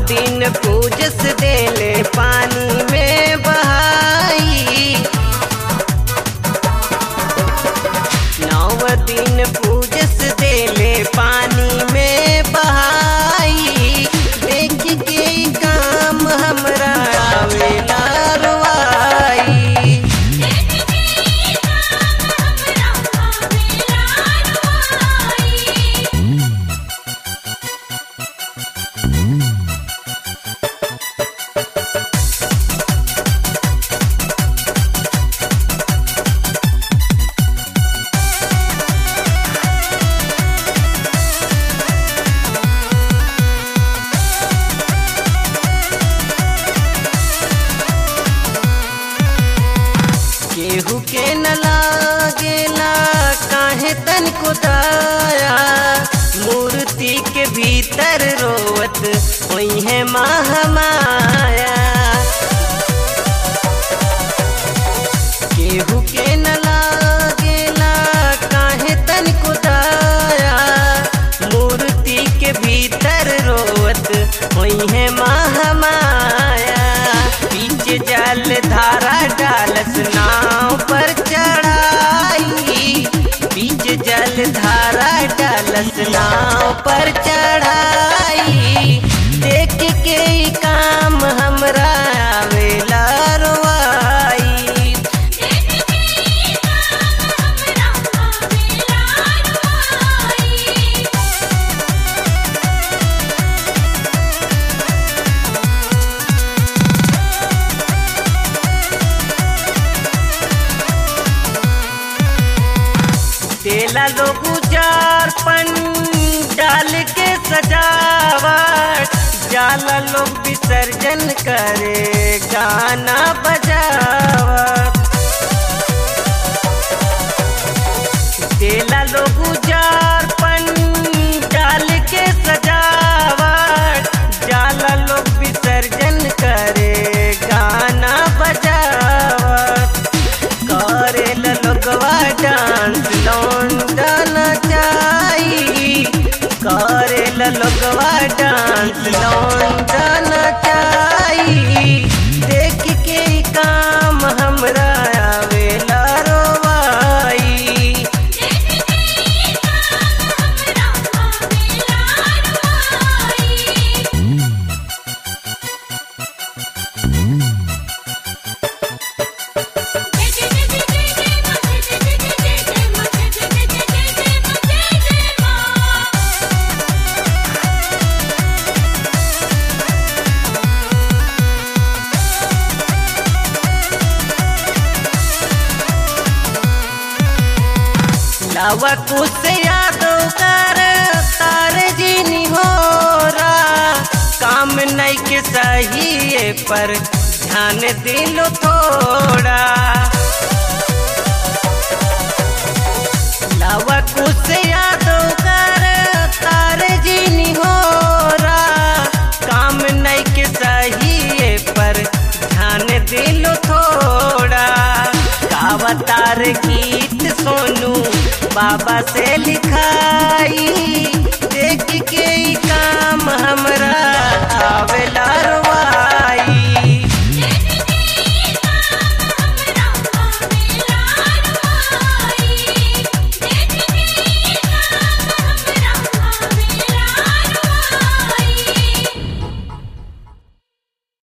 दिन पूजस देले पानी में बहाई नौ दिन पूजस देले पानी में बहाई देख के ई काम हमरा आवेला रुआई केहू के न लागेला काहे तन को दाया मूर्ति के भीतर रोवत वही है महामाया केहू के न लागेला काहे तन को दाया मूर्ति के भीतर रोवत वही है महामाया बीच जल धारा डालस नाव पर चढ़ाई बीच जल धारा डालस नाव पर चढ़ाई देख के ई काम हमरा आवेला रुआई तेला लोग उजार पन डाल के सजावट जाला लोग विसर्जन करे गाना बजावट तेला लोग उजार पन डाल के सजावट जाला लोग विसर्जन करे गाना बजावट करेल लोगवा डांस लौंडन चाही करेल लोगवा डांस लौंडन चाही देख के ई काम हमरा आवेला रोवाई लावा कुछ यादव कर तार जीनी हो काम नहीं के सही पर ध्यान दिलो थोड़ा लावा कुछ यादव कर तार जीनी हो काम नहीं के सही पर ध्यान दिलो थोड़ा गावतार गीत सोनू बाबा से लिखाई